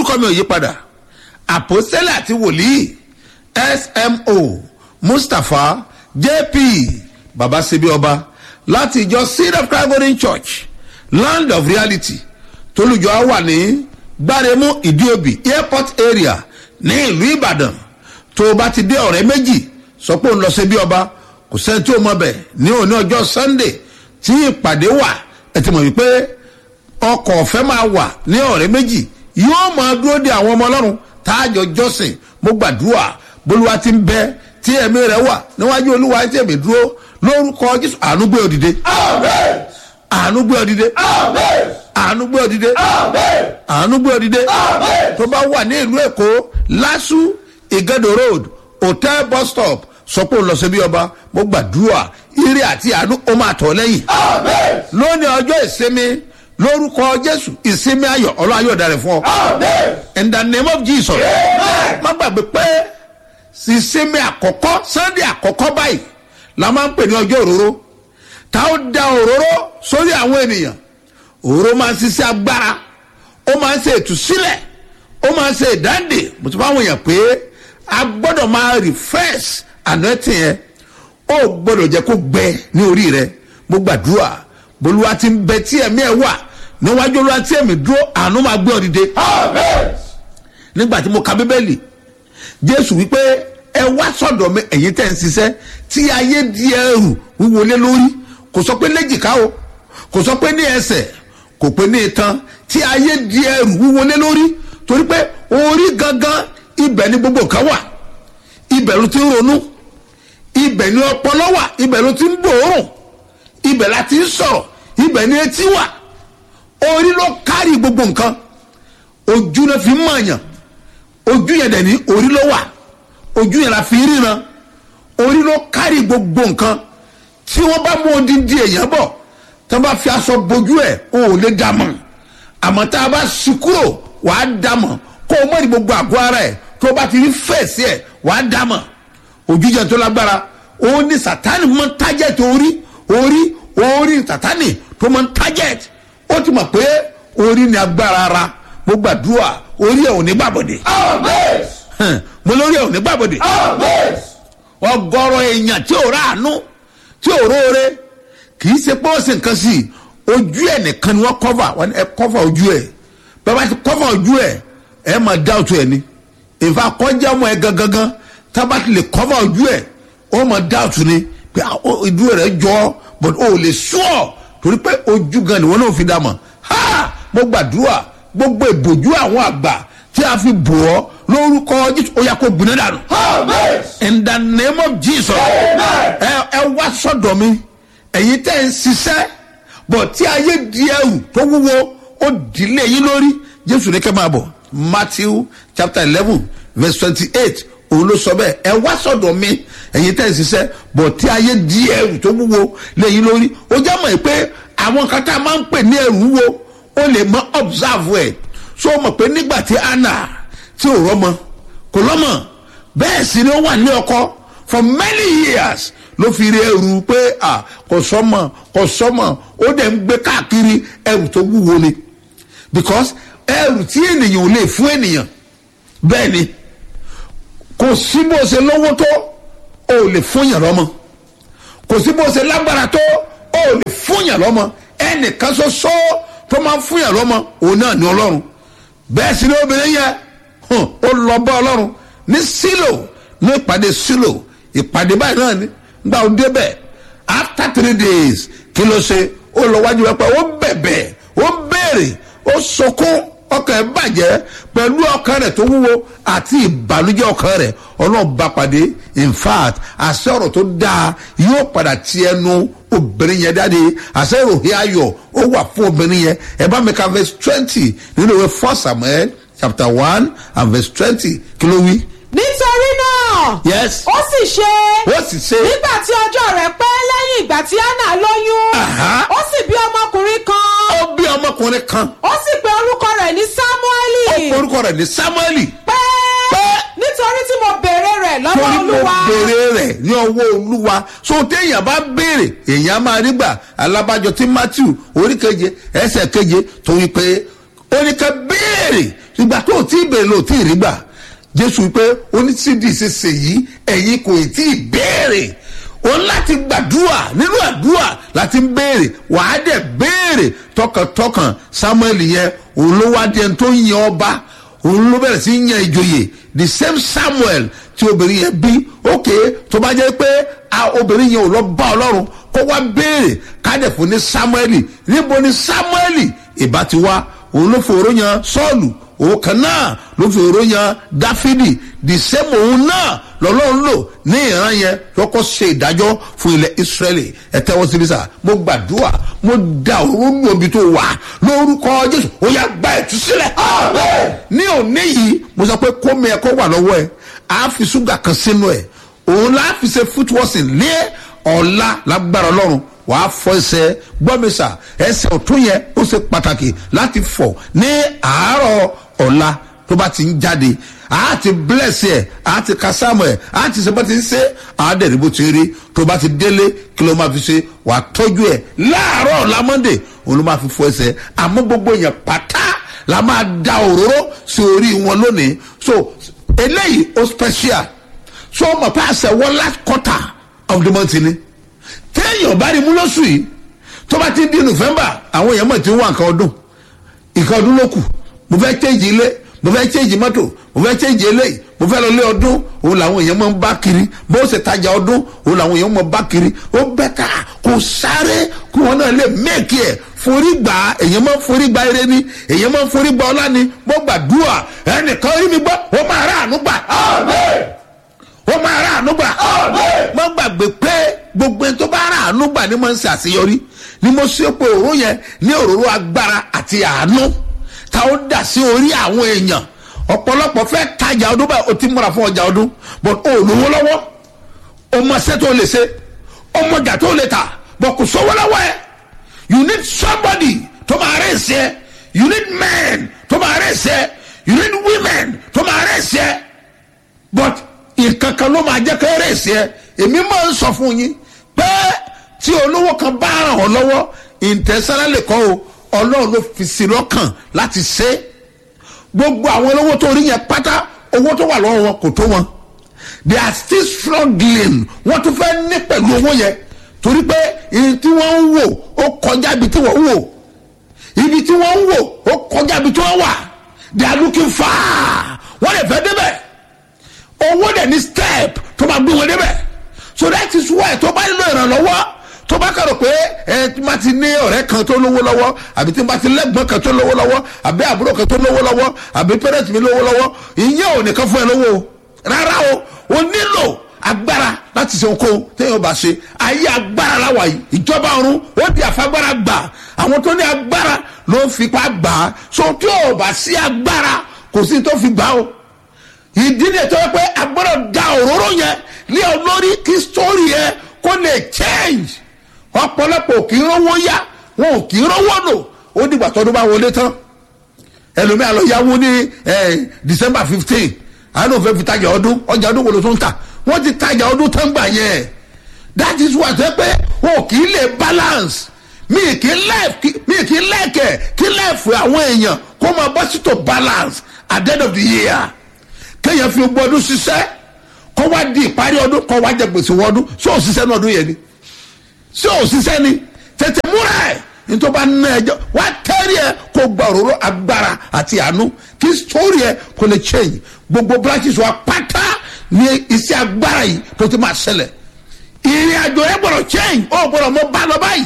orúkọ mi ò yí padà àpòsílẹ̀ àti wòlíì smo mustapha jp baba sebi ọba láti ìjọ seed of christ golden church land of reality tolùjọ á wà ní gbáremú ìdíòbí airport area ní ìlú ìbàdàn tó o bá ti dé ọ̀rẹ́ méjì sọ pé òun lọ sebi ọba kò sẹ́ni tí o mọ̀ bẹ̀ ní òní ọjọ́ sunday tí ìpàdé wà ẹ ti mọ̀ wípé ọkọ̀ ọ̀fẹ́ máa wà ní ọ̀rẹ́ méjì yóò máa dúró de àwọn ọmọ ọlọ́run táàjọ jọ́sìn mo gbàdúrà bolúwa ti ń bẹ tí ẹ̀mí rẹ̀ wà níwájú olúwa tí ẹ̀mí dúró lórúkọ jésù àánú gbé òdìdé àánú gbé òdìdé àánú gbé òdìdé àánú gbé òdìdé tó bá wà ní ìlú èkó lásù ìgẹ́dọ̀ road hotel bus stop sọ pé òun lọ sí bí ọba mo gbàdúrà ire àti àánú ó máa tọ̀ lẹ́yìn lónìí ọjọ́ ìsinmi lórúkọ jésù ìsinmi ayọ̀ ọlọ́run ayọ̀ darẹ̀ fún ọ. in the name of jesus. má gbàgbé pé ìsinmi àkọ́kọ́ sunday àkọ́kọ́ báyìí la máa ń pè ní ọjọ́ òróró tá ó da òróró sórí àwọn ènìyàn òróró máa ń ṣiṣẹ́ agbára ó máa ń ṣe ìtúsílẹ̀ ó máa ń ṣe ìdáǹdè mo ti bá àwọn èèyàn pé a gbọ́dọ̀ máa refresh anointing yẹn ó gbọ́dọ̀ jẹ́ kó gbẹ ní orí rẹ mo gbàdúrà bolúwa ti ń bẹ tí ẹ̀mí ẹ̀ wà níwájú olúwa tí ẹ̀mí dúró àánú máa gbé ọ dìde. nígbà tí mo ka bíbélì jésù wípé ẹ wá sọ̀dọ̀ mi ẹ̀yin tẹ̀ ń ṣiṣẹ́ tí ayé di ẹrù wíwọlé lórí kò sọ pé léjìká o kò sọ pé ní ẹsẹ̀ kò pé ní itan tí ayé di ẹrù wíwọlé lórí torí pé orí gangan ibẹ̀ ni gbogbo kan wà ibẹ̀ ló ti ń ronú ibẹ̀ ni ọpọlọ wà ibẹ̀ ló ti ń gbòòrùn ibẹ̀ la ti ń sọ̀rọ̀ ibẹ̀ ni etí wà orí ló kárí gbogbo nǹkan ojú náà fi ń mọ̀ọ̀yàn ojú yẹn dẹ̀ ní orí ló wà ojú yẹn la fi ríran orí ló kárí gbogbo nǹkan tí wọ́n bá mú odindi èèyàn bọ̀ tí wọ́n bá fi aṣọ bojú ẹ̀ o ò lè dà mọ̀ àmọ́ tá a bá sí kúrò wà á dà mọ̀ kó o mọ̀ ní gbogbo àgọ́ ara ẹ̀ tó o bá ti rí fèsì ẹ̀ wà á dà mọ̀ ojú yẹn tó lágbára òun ni sátani mọ́ tájẹ̀tì orí orí orí sátani tó mọ́ tájẹ̀tì ó ti mọ̀ pé orí ni agbára ara mo gbàdúrà orí ẹ̀ ò ní gbàbọ̀dé mo lórí ẹ̀ ò ní gbàbọ̀dé ọgọ́rọ̀ èèyàn tí ò ráàánú tí ò róore kì í ṣe pé ó sì nǹkan sí i ojú ẹ̀ nìkan ni wọ́n kọ́fà wọ́n ní ẹ kọ́fà ojú ẹ̀ bàbá ti kọ́fà ojú ẹ̀ ẹ máa dáwùtò ẹ̀ ni ìfà kọjá ọmọ ẹ gangan tábà ti lè kọ́fà ojú ẹ̀ ó máa dáwùtò ni pé ìdúró rẹ̀ jọ but ó lè sùọ́ torí pé ojú gan ni wọn náà fi dá mọ̀ ha mo gbàdúrà gbogbo ìbòjú àwọn àgbà tí a fi bò ọ́ lórúkọ jésù ó yà kó gbiná dànù. in the name of jesus ẹ ẹ wá sọdọ mi ẹyin tẹ ń ṣiṣẹ bọ tí ayé di ẹrù tó wúwo ó dìlé yín lórí jésù ní kẹ́ máa bọ̀ matthew chapter eleven verse twenty-eight òun ló sọ bẹ́ẹ̀ ẹ wá sọ̀dọ̀ mi ẹ̀yin tẹ́ ẹ ṣiṣẹ́ bọ̀ tí ayé di ẹrù tó wúwo lẹ́yìn lórí ó já mọ̀ pé àwọn kan tá a máa ń pè ní ẹrù wúwo ó lè mọ observe ẹ̀ so mọ̀ pé nígbà tí anna tí ò rọ́mọ kò lọ́mọ bẹ́ẹ̀ sì ni ó wà ní ọkọ for many years ló fi rí ẹrù pé à kò sọmọ kò sọmọ ó dẹ̀ ń gbé káàkiri ẹrù tó wúwo ni because ẹrù tí ènìyàn ò lè fún ènìyàn bẹ́ẹ̀ ni kò sí bó ṣe lówó tó o ò lè fún yàn lọ́mọ kò sí bó ṣe lágbára tó o ò lè fún yàn lọ́mọ ẹnìkan ṣoṣo tó máa ń fún yàn lọ́mọ òun náà ní ọlọ́run bẹ́ẹ̀ sì ni obìnrin yẹn hàn, ó lọ bá ọlọ́run ní sílò ní ìpàdé sílò ìpàdé báyìí náà ni gba ó débẹ̀ after three days kí ló ṣe ó lọ wájú wẹ́pẹ́ ó bẹ̀bẹ̀ ó béèrè ó sọkún ọkàn ẹ̀ bàjẹ́ pẹ̀lú ọkàn rẹ̀ tó wúwo àti ìbànújẹ́ ọkàn rẹ̀ ọlọ́run bá pàdé in fact àṣẹ ọ̀rọ̀ tó dáa yóò padà ti ẹnu obìnrin yẹn jáde àṣẹ ìròyìn ayọ̀ ó wà fún obìnrin yẹn ẹ bá mi ka verse twenty nínú ìwé first samuel chapter one and verse twenty kí ló wí. nítorí náà yes ó sì ṣe ó sì ṣe nígbà tí ọjọ́ rẹ̀ pẹ́ lẹ́yìn ìgbà tí anna lóyún Aha. ó sì bí ọmọkùnrin kan ó bí ọmọkùnrin kan ó sì pe orúkọ rẹ̀ ní ó samueli pe orúkọ rẹ̀ ní samueli pé pé nítorí tí mo béèrè rẹ̀ lọ́wọ́ torí mo olúwa béèrè rẹ̀ ní ọwọ́ olúwa so téèyàn bá béèrè èèyàn máa rí gbà alábàjọ tí matthew oríkeje ẹsẹ̀ keje tó wí pé ó ní ká béèrè ṣùgbọ́n ìgbà tó o tí ì bèrè lò tí ì rí gbà jésù pé oníṣídìí ṣe ṣèyí ẹ̀yin kò tí ì béèrè o láti gbàdúrà nínú àdúrà láti ń béèrè wàá dẹ̀ béèrè tọkàntọkàn samuel yẹn òun ló wá di ẹni tó ń yan ọba òun ló bẹ̀rẹ̀ sí yan ìjòyè the same samuel tí obìnrin yẹn bí ókè tó bá jẹ́ pé obìnrin yẹn ò lọ bá ọlọ́run kó wá béèrè kádẹ̀ fún ní samuel níbo ni samuel ìbá ti wá òun ló fòró yan sọ́ọ̀lù òun kan náà ló fòró yan dáfídì the same òun náà lọ́lọ́run lò ní ìran yẹn lọ́kọ́ ṣe ìdájọ́ fún ilẹ̀ israẹli ẹ tẹ́wọ́ síbi sá mo gbàdúrà mo da òun nù omi tó wà lórúkọ jésù ó yà gba ìtúsílẹ̀. ní òní yìí mo sọ pé kómi ẹ kó wà lọ́wọ́ ẹ á fi ṣúgà kan sínú ẹ òun láà fi ṣe footwashing lé ọ̀la lágbára ọlọ́run wàá fọ ẹsẹ̀ gbọ́mísà ẹsẹ̀ ọ̀tún yẹn ó ṣe pàtàkì láti fọ̀ ní àárọ̀ ọ̀la tó bá ti ń jáde a ti bless ẹ a ti ka sáàmù ẹ a ti sẹ bá ti ń ṣe a dẹ̀ ní bó ti rí tó bá ti délé kí ló máa fi ṣe wà á tọ́jú ẹ láàárọ̀ lámọ́ndé òun ló máa fi fọ ẹsẹ̀ àmọ́ gbogbo yẹn pátá la máa da òróró sí orí wọn lónìí so eléyìí ó special so ọmọ pé àṣẹ wọn last quarter of the month ni téèyàn bá rí mú lóṣù yìí tó bá ti di november àwọn èèyàn mọ̀ tí ń wá nǹkan ọdún nǹkan ọdún ló kù mo fẹ́ change ilé mo fẹ́ change mọ́tò mo fẹ́ change eléyìí mo fẹ́ lọ lé ọdún òun làwọn èèyàn máa ń bá kiri bó ṣe tajà ọdún òun làwọn èèyàn máa bá kiri ó bẹ́tà kò sáré kí wọn náà lè mẹ́ẹ̀kì ẹ̀ forí gbà èèyàn máa ń forí gba eré ni èèyàn máa ń forí gba ọlá ni mo gbàdúrà ẹnìkan rí mi gbọ́ ó máa rà àánú gbà ó máa rà àánú gbà mo gbàgbé pé gbogbo ẹni tó bá rà àánú gbà ni mo ń ṣe àṣeyọrí ni mo ṣe pé òró yẹn ní òróró agbára àti àánú ta ó dà sí orí àwọn èèyàn ọ̀pọ̀lọpọ̀ fẹ́ tajà ọdún báyìí o ti múra fún ọjà ọdún but o lówó lọ́wọ́ o mọ ṣẹ́ tó lè ṣe o mọ ọjà tó lè tà but kò sówó lọ́wọ́ ẹ you need somebody tó máa rẹ̀ ṣe you need men tó máa rẹ̀ ṣe you need women tó máa rẹ̀ ṣe but nǹkan kan ló máa jẹ́ kó rẹ̀ ṣe èmi máa ń sọ fún yín pé tí olówó kan bá ràn ọ́ lọ́wọ́ ìtẹ̀sánálẹ̀ kọ́ o ọlọ́run ló fi sí lọ́kàn láti ṣe é gbogbo àwọn olówó tó rí yẹn pátá owó tó wà lọ́wọ́ wọn kò tó wọn they are still struggling wọ́n tún fẹ́ ní pẹ̀lú owó yẹn torí pé ibi tí wọ́n ń wò ó kọjá ibi tí wọ́n ń wò ibi tí wọ́n ń wò ó kọjá ibi tí wọ́n wà they are looking far wọ́n lè fẹ́ débẹ̀ owó dẹ̀ ní step tó máa gbé wọn débẹ̀ so that is why tó bá nílò ìrànlọ́wọ́ tó bá kàrò pé ẹ tí ma ti ní ọ̀rẹ́ kan tó lówó lọ́wọ́ àbí tí ma ti lẹ́gbọ́n kan tó lówó lọ́wọ́ àbí àbúrò kan tó lówó lọ́wọ́ àbí pẹ́rẹ́tì mi lówó lọ́wọ́ ìyẹn ò nìkan fún ẹ lówó o rárá o o nílò agbára láti ṣe ohunkóhun téèyàn bá ṣe ayé agbára láwa yìí ìjọba ọ̀run ó di àfagbára gbà àwọn tó ní agbára ló ń fipá gbà á so tí ò bá sí agbára kò sí tó fi gbà ó ìdí ni ètò pé agbọ́dọ̀ da òróró yẹn lé ọ lórí kí sítórì yẹn kó lè change ọ̀pọ̀lọpọ̀ kì í rówó yá wọn ò kì í rówó lò ó dìgbà tọdún bá wọlé tán ẹlòmíà lọ yáwó ní december fifteen àánú òfin fi tajà ọdún ọjà ọdún wo ló tún tà wọ́n ti tajà ọdún tán gbà yẹn that is why ṣe pé wọn ò kì í lè balance mi kì í lẹ́ẹ̀kẹ́ mi kì í lẹ́ẹ̀kẹ́ kí lẹ́ẹ̀fù àwọn èèyàn kó máa bọ́ sí to balance at the end of the year kéèyàn fi gbọ́ ọdún ṣiṣẹ́ kó wá di ìparí ọdún kó wá jẹ gbèsè wọ ọdún ṣé òṣìṣẹ́ náà ọdún yẹn ni ṣé òṣìṣẹ́ ni tètè múra ẹ̀ nítorí bá ná ẹjọ́ wá tẹ́rì ẹ̀ kó gba òróró agbára àti àánú kí sórí ẹ̀ kó lè change gbogbo branches wa pátá ní iṣẹ́ agbára yìí tó ti máa ṣẹlẹ̀ ìrìn àjò ẹ̀ gbọ́dọ̀ change ó gbọ́dọ̀ mọ bá lọ báyìí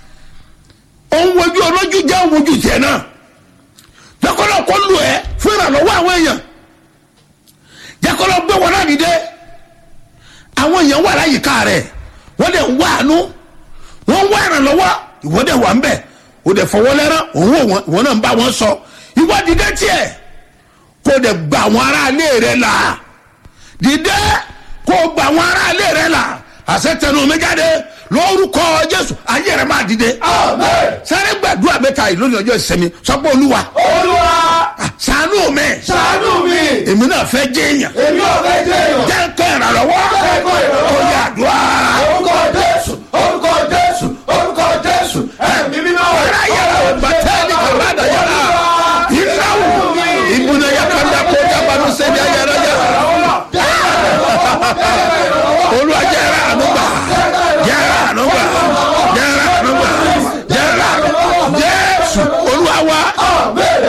òun wojú olójú jẹ́ òun wojú tiẹ̀ náà jẹ́kọ́lọ́ kó lù ẹ́ fún ìrànlọ́wọ́ àwọn èèyàn jẹ́kọ́lọ́ gbé wọn náà dìde àwọn èèyàn wà láyìíká rẹ̀ wọ́n dẹ̀ ń wá àánú wọ́n ń wá ìrànlọ́wọ́ ìwọ dẹ̀ wà ń bẹ̀ o dẹ̀ fọwọ́ lẹ́rán òun wò wọ́n náà ń bá wọn sọ ìwọ dìde tiẹ̀ kó o dẹ̀ gba àwọn aráalé rẹ̀ là dìde kó o gba àwọn aráalé rẹ̀ là àṣẹ tẹnu mi jáde lórúkọ jésù ayé rẹ̀ máa dìde. sáré gbàdúrà mẹ́ta yìí lónìí ọjọ́ ìsinmi sọ́pọ̀ olúwa. olúwa ṣàánú mi. ṣàánú mi. èmi náà fẹ́ jẹ́ èèyàn. èmi ò fẹ́ jẹ́ èèyàn. jẹ́ kẹ́ ìrànlọ́wọ́. Jẹ́ kó ìrànlọ́wọ́. ó yà àdúrà. orúkọ jésù orúkọ jésù orúkọ jésù ẹ̀mí mímọ́. Ọ̀rá yẹ̀rọ bàtẹ́ẹ̀lì kàládà yàrá. Ìnáwó ìbùnà yà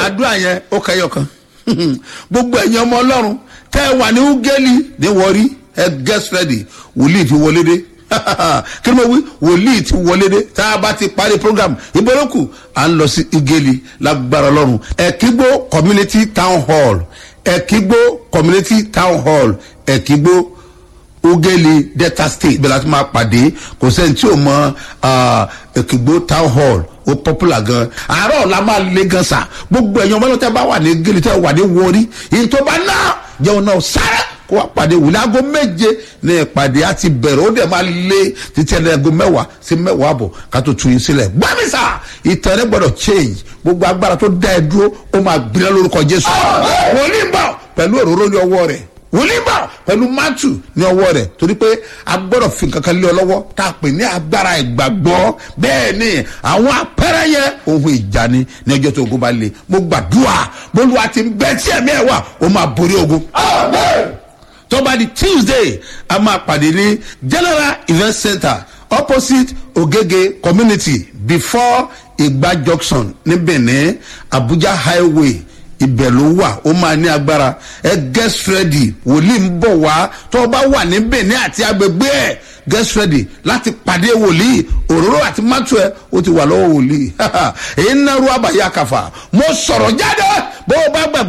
àdúrà yẹn ó kẹyọ kan gbogbo ẹ̀yin ọmọ ọlọ́run tẹ́ ẹ wà ní ugeli ní wọrí ẹ get ready wòlíì ti wọlé dé kí ni mo wí wòlíì ti wọlé dé tá a bá ti parí program ìbọ̀lọ́kù à ń lọ sí ugeli lágbára ọlọ́run ẹ̀kígbó community town hall ẹ̀kígbó community town hall ẹ̀kígbó ugeli delta state bẹ́ẹ̀ láti máa pàdé kò sẹ́ni tí ò mọ ẹ̀kígbó town hall ó popular gan àárọ̀ la máa le gan sa gbogbo ẹ̀yin ọmọ ọlọ́tẹ̀ bá wà ní geli tẹ́ wà ní wọrí èyí tó bá ná jẹun náà sára kó wá pàdé wùlẹ̀ aago méje ní ìpàdé á ti bẹ̀rẹ̀ ó dẹ̀ máa lé títí ẹ̀ aago mẹ́wàá sí mẹ́wàá àbọ̀ ká tó tu yín sílẹ̀ gbàmísà ìtàn rẹ̀ gbọ́dọ̀ change gbogbo agbára tó dá ẹ dúró ó máa gbilẹ̀ lórúkọ jésù wòlíì ń bọ̀ pẹ̀lú òróró ní ọwọ́ rẹ̀ wòlíì ń bọ̀ pẹ̀lú mátù ní ọwọ́ rẹ̀ torí pé a gbọ́dọ̀ fi nǹkan kan lé ọ lọ́wọ́ tá a pè ní agbára ìgbàgbọ́ bẹ́ẹ̀ ni àwọn apẹ́rẹ́ yẹn ohun ìjà ni ní ọjọ́ tó ogun bá le mo gbàdúrà bólúwa ti ń bẹ́ tí ẹ̀mí ẹ̀ wà ó máa borí ogun tó bá di tuesday a máa pàdé ní general event center opposite ogege community before igba junction ní benin abuja highway ibẹ̀ ló wà ó máa ní agbára ẹ get ready wòlíì ń bọ̀ wá tó o bá wà ní benin àti agbègbè ẹ̀ get ready láti pàdé wòlíì òróró àti mátù ẹ ó ti wà lọ́wọ́ wòlíì èyí ń náà rú àbáyé àkàfà mo sọ̀rọ̀ jáde bó o bá gbàgbọ́.